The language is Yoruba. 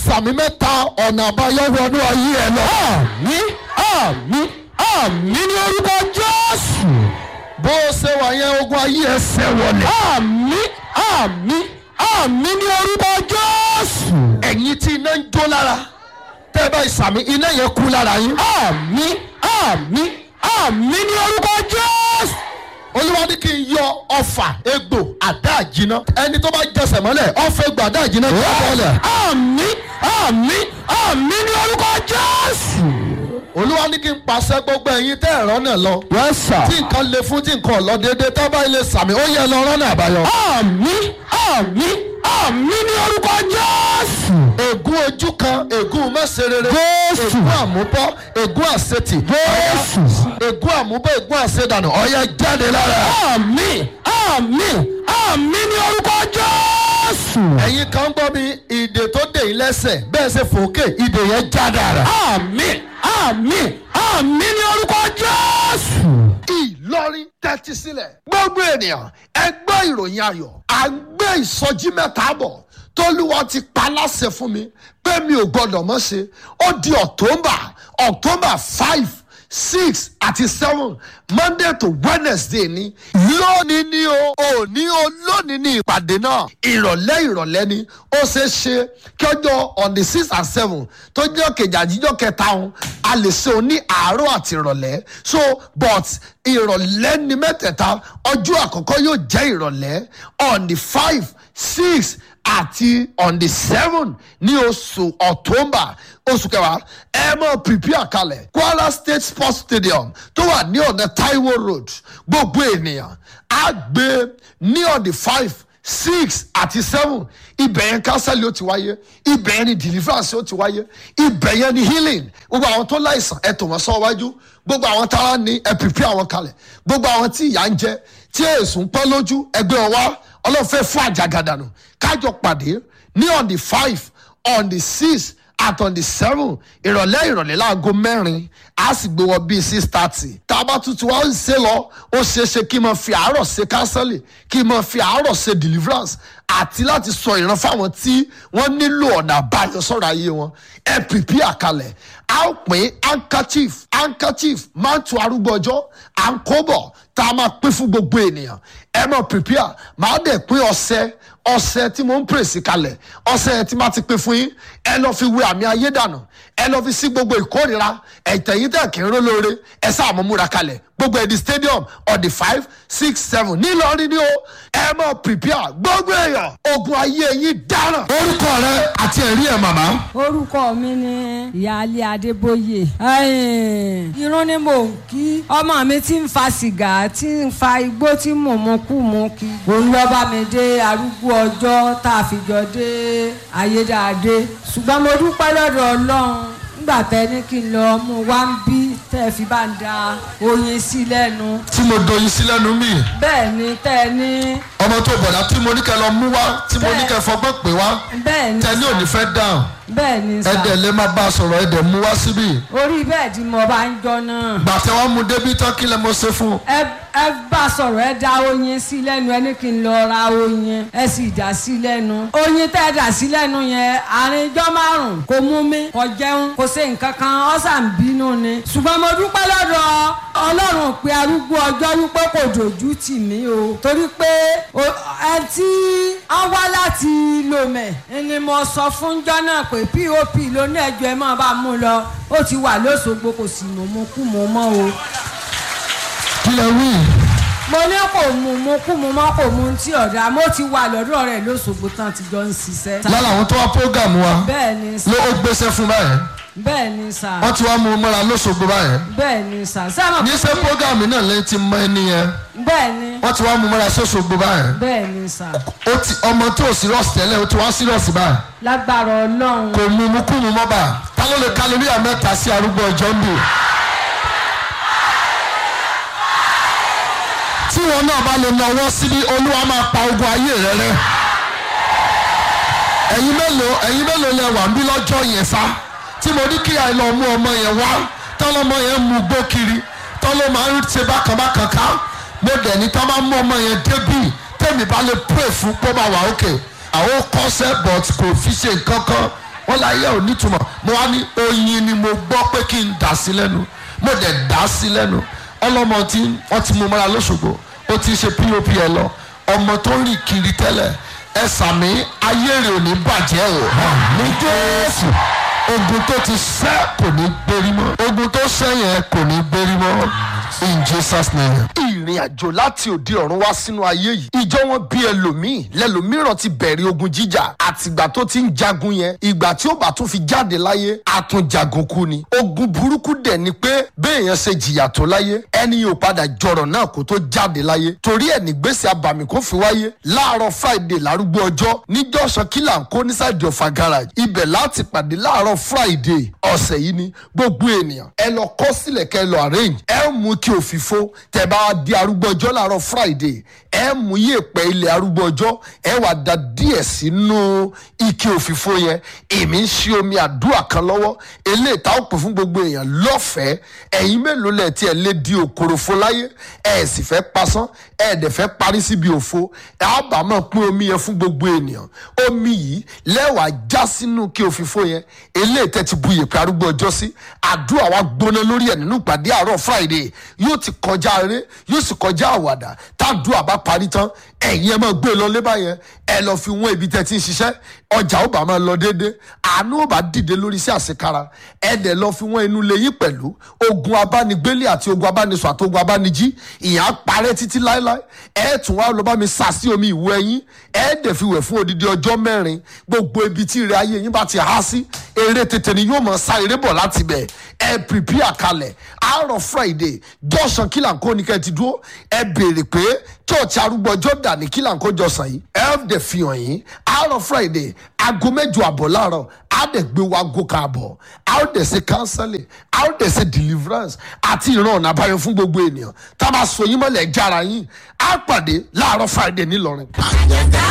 sàmì mẹ́ta ọ̀nà àbáyọ wọnú ayé ẹ lọ. àmì àmì àmì ní orúkọ jésù. bó o ṣe wà yẹn ogun ayé ẹ ṣẹ́ wọlé. àmì àmì àmì ní orúkọ jésù. ẹ̀yin tí iná ń jó lára tẹ́ ẹ bá ìsàmì iná yẹn kú lára yín. àmì àmì àmì ní orúkọ jésù. olúwa ní kí n yọ ọfà egbò àdá àjìná ẹni tó bá jẹsẹ̀ mọ́lẹ̀ ọfà egbò àdá àjìná tó mọ́lẹ̀. àmì àmì àmì ní orúkọ jésù. olúwa ní kí n pàṣẹ gbogbo ẹ̀yin tẹ́ ẹ̀rọ náà lọ. yes sir. tí nǹkan le fún tí nǹkan ò lọ déédéé tá bá ilé sàmì ó yẹ lọ rọ́nà àbáyọ. àmì àmì àmì ní orúkọ jésù. ègún ojú kan ègún mẹ́sẹ̀rẹ̀rẹ̀ Jésù. ègún àmúbọ́ ègún àṣetì Jésù. ègún àmúbọ́ ègún àṣedànù ọ̀yà jáde lára. àmì àmì àmì ní orúkọ jésù. ẹ̀yin kan gbọ́ mi ìdè tó dè yín lẹ́sẹ̀ bẹ́ẹ̀ ṣe fòókè ìdè yẹn já dára. àmì àmì àmì ní orúkọ jésù. ìlọrin tẹ́tí sílẹ̀. gbogbo ènìyàn ẹ gbọ́ ìròyìn ayọ̀ à ń gbé ìsọjí mẹ́ta bọ̀ tólúwa ti pa láṣẹ fún mi pé mi ò gbọ́dọ̀ mọ́ ṣe ó di october october five six àti seven monday to wednesday ni lónìí ni o òní o lónìí ni ìpàdé náà ìrọ̀lẹ́ ìrọ̀lẹ́ ni ó ṣe é ṣe kí ọjọ́ on the six and seven tó jẹ́ kejì àjíjọ́ kẹta òun a lè ṣe òun ní àárọ̀ àti ìrọ̀lẹ́ so but ìrọ̀lẹ́ ni mẹ́tẹ̀ẹ̀ta ọjọ́ àkọ́kọ́ yóò jẹ́ ìrọ̀lẹ́ on the five six àti on the seven ní oṣù october oṣù kẹwàá ẹ mọ prepare kalẹ̀ kwara state sports stadium tó wà ní ọ̀nà taiwo road gbogbo ènìyàn á gbé ní on the five six àti seven ibẹ̀ yẹn kánsẹ́lì ó ti wáyé ibẹ̀ yẹn ni deliverance ó ti wáyé ibẹ̀ yẹn ni healing gbogbo àwọn tó láìsàn ẹ tò wọ́n sọ wájú gbogbo àwọn tára ní ẹ prepare àwọn kalẹ̀ gbogbo àwọn tí ìyà ń jẹ tí èsùn pẹ́ lójú ẹgbẹ́ wọn wá ọlọ́fẹ́ fún àjàgàdànù kájọ pàdé ní on the five on the six at on the seven ìrọ̀lẹ́ ìrọ̀lẹ́ láago mẹ́rin a sì gbé wọ bíi six thirty tá a bá tuntun wá ń ṣe lọ ó ṣeé ṣe kí n máa fi àárọ̀ ṣe kánsẹ́lì kí n máa fi àárọ̀ ṣe deliverance àti láti sọ ìran fáwọn tí wọ́n nílò ọ̀nà àbáyọ sọ̀rọ̀ ayé wọn ẹ pìpì àkàlẹ̀ a ó pín handkerchief handkerchief máa ń tu arúgbó ọjọ́ à ń kó bọ̀ tá a máa pín fún gbogbo ènìyàn ẹ máa pìpì à máa dẹ̀ pín ọṣẹ ọṣẹ tí mo ń pèsè kalẹ̀ ọṣẹ tí máa ti pín fún yín ẹ lọ fi wé àmì ayé dànù ẹ lọ fi sí gbogbo ìkórira ẹ̀tẹ̀yìn tẹ̀ kí n ró lóore ẹ sáà mọ̀ múra kalẹ̀ gbogbo ẹ̀dí stadium on the five six seven nílọrin ni ó ẹ mọ̀ prepare gbogbo èèyàn ogun ayé yín dáràn. orúkọ rẹ àti ẹ̀rí ẹ̀ màmá. orúkọ mi ni ìyáálé adébóyè Ẹ̀n, irun ni mò ń kí ọmọ mi ti ń fa sìgá tí ń fa igbó tí mò ń mu kú mu kí òun lọ bá mi dé arúgbó ọjọ́ tá a fi jọ dé ayédáadé ṣùgbọ́n mo dúpẹ́ lọ́dọ̀ ọlọ́run nígbà tẹ ní kí n lọ mú wá ń bí tẹ́ ẹ fi bá ń da oyin sí lẹ́nu tí mo doyin sí lẹ́nu mi bẹ́ẹ̀ ni tẹ́ ẹ ní ọmọ tó bọ̀dá tí mo ní kẹ́ lọ mú wá tí mo ní kẹ́ fọgbọ́n pè wá bẹ́ẹ̀ ni tẹ ní òní fẹ́ dáhùn bẹ́ẹ̀ ni sà ẹ̀dẹ̀ lè má bá a sọ̀rọ̀ ẹ̀dẹ̀ mú wá síbí orí bẹ́ẹ̀ tí mo bá ń jọ náà. gbàtẹ́ wọn mú débi tán kí lẹ mo ṣe fún un. ẹ ẹ bá sọ̀rọ̀ ẹ dá oyin sí lẹ́nu ẹ ní kí n lọ ra oyin ẹ sì dà sí lẹ́nu oyin tẹ́ ẹ dà sí lẹ́nu yẹn àárín ijọ́ márùn-ún kò mú mi kò jẹun kò ṣe nǹkan kan ọ̀sà ń bínú ni ṣùgbọ́n mo dúpẹ́ lọ́dọ̀ ọlọ́run pé arúgbó ọjọ́ wípé kò dojú tì mí o torí pé o- ẹ tí wọ́n wá láti lomẹ̀ ni mo sọ fún jọ́ náà pé pop ló ní ẹjọ́ ẹ máa bá mú lọ ó ti wà lóṣogbo kò sì mọ̀ mọ́ kú mọ́ mọ́ o kí lẹ wí. mo ní kò mú mu kú mu mọ́ kò mu tí ọ̀dà mo ti wà lọ́dọ̀ rẹ̀ lóṣogbo tán ti jọ ń ṣiṣẹ́. lára àwọn tó wá prógàmù wa bẹ́ẹ̀ ni sà ló ó gbéṣẹ́ fún báyẹn bẹ́ẹ̀ ni sà wọ́n ti wá mú un mọ́ra lóṣogbo báyẹn bẹ́ẹ̀ ni sà sábà ní sẹ́ prógàmù náà lẹ́yìn tí mọ ẹni yẹn bẹ́ẹ̀ ni wọ́n ti wá mú un mọ́ra sóṣogbo báyẹn bẹ́ẹ̀ ni sà ó ti ọmọ tó ò sírọ̀sì tẹ́lẹ̀ ó ti wá sírọ̀sì báyìí lágbára ọlọ́run kò mú mú kú mu mọ́ bá ta ló lè kálóríà mẹ́ta sí arúgbó ọjọ́ ń bì. tí wọn náà bá lè nawọ́ síbi olúwa máa pa ogun ayé rẹ rẹ ẹ̀yin mélòó ẹ̀yin mélòó lẹ wà ń bí lọ́jọ́ yẹn sá tí mo ní kí ẹ lọ mú ọmọ yẹn wá tọ́lọ́mọ yẹn mú gbó kiri tọ́lọ́ máa ń ṣe bákan bákan ká mo dẹ̀ ní tọ́ máa mú ọmọ yẹn débì tẹ́mi bá lè pray fún pọ́ máa wà ókè àwọn kọ́sẹ́ but kò fi ṣe nǹkan kan wọ́n láyé ò nítumọ̀ mo wá ní oyin ni mo gbọ́ pé kí n dà sí lẹ́nu mo dẹ̀ dà sí lẹ́nu ọlọ́mọ tí wọ́n ti mú mọ́ra lọ́sọ̀gbọ̀ ó ti ṣe pop ẹ lọ ọmọ tó ń rìn kiri tẹ́lẹ̀ ẹ sàmì ayé rẹ̀ ò ní bàjẹ́ o ní jésù ogun tó ti sẹ́ kò ní gbérí mọ́ ogun tó sẹ́ yẹn kò ní gbérí mọ́ in jesus name. ìrìn àjò láti òde ọ̀run wá sínú ayé yìí ìjọ wọn bí ẹlòmíì lẹlòmíràn ti bẹ̀rẹ̀ ogun jíjà àtìgbà tó ti ń jagun yẹn ìgbà tí ó bá tún fi jáde láyé àtúnjagun kú ni ogun burúkú dẹ̀ ni pé béèyàn ṣe jìyà tó láyé ẹni yóò padà jọrọ̀ náà kó tó jáde láyé torí ẹ̀ nígbèsè abàmì kó fi wáyé láàárọ̀ friday lárúgbó ọjọ́ níjọ́sọ kílà ń kó nísàdì ọ̀fà garage ibẹ̀ láti pàdé láàárọ̀ friday ọ̀sẹ̀ yìí ni gbogbo ènìyàn ẹ lọ kọ́ sílẹ̀ kẹ́ ẹ lọ arrange ẹ mú kí òfìfo tẹ bá wá di arúgbó ọjọ́ láàárọ̀ friday ẹ mú yèèpẹ̀ ilẹ̀ arúgbó ọjọ́ ẹ wà da díẹ̀ sínú ike òfìfo yẹn èmi ń ṣe omi àdúrà kan lọ́wọ́ eléyìí tá ó pè fún gbogbo èèyàn lọ́fẹ̀ẹ́ ẹ̀yin mélòó lẹ̀ tí ẹ lé di òkoròfo láyé ẹ sì fẹ́ pasán ẹ dẹ̀ fẹ́ parí síbi òfo ẹ á bá máa pín omi yẹn fún gbogbo ènìyàn omi yìí lẹ́wàá já sínú ike òfìfo yẹn eléyìí tẹ́ ti bu yèèpẹ̀ arúgbó ọjọ́ sí àdúrà wa gbóná lórí ẹ̀ nínú ìpàdé àárọ̀ friday yóò ti kọjá eré yóò sì kọjá àwàdà tádùá bá parí tán ẹ̀yin ẹ máa gbé lọ lé báyẹn ẹ lọ fi wọ́n ibi tẹ́ ti ń ṣiṣẹ́ ọjà ó bá máa lọ déédéé àánú ó bá dìde lórí sí àṣekára ẹ dẹ̀ lọ fi wọ́n inú lẹ́yìn pẹ̀lú ogun abánigbélé àti ogun abánisọ àti ogun abánijí ìyá parẹ́ títí láéláé ẹ tún wá lọ bá mi sà sí omi ìwọ ẹyin ẹ dẹ̀ fi wẹ̀ fún odidi ọjọ́ mẹ́rin gbogbo ibi tí ìrẹ́ ayé yín bá ti há sí eré tètè ni yóò mọ̀ sá eré bọ̀ láti bẹ̀ ẹ prepare kalẹ̀ àárọ̀ friday jọ̀sán kílànkó ni kẹ́ ẹ ti dúró ẹ béèrè pé church arúgbó ọjọ́ dà ní kílànkó jọ̀sán yìí ẹ dẹ̀ fi hàn yín àárọ̀ friday aago mẹ́jọ àbọ̀ láàárọ̀ á dẹ̀ gbé wa aago kan àbọ̀ á ó dẹ̀ ṣe counseling á ó dẹ̀ ṣe deliverance àti ìran ọ̀nà àbáyọ fún gbogbo ènìyàn tá a bá so yín mọ́lẹ̀ jára yín á pàdé láàárọ̀ friday nílọrin.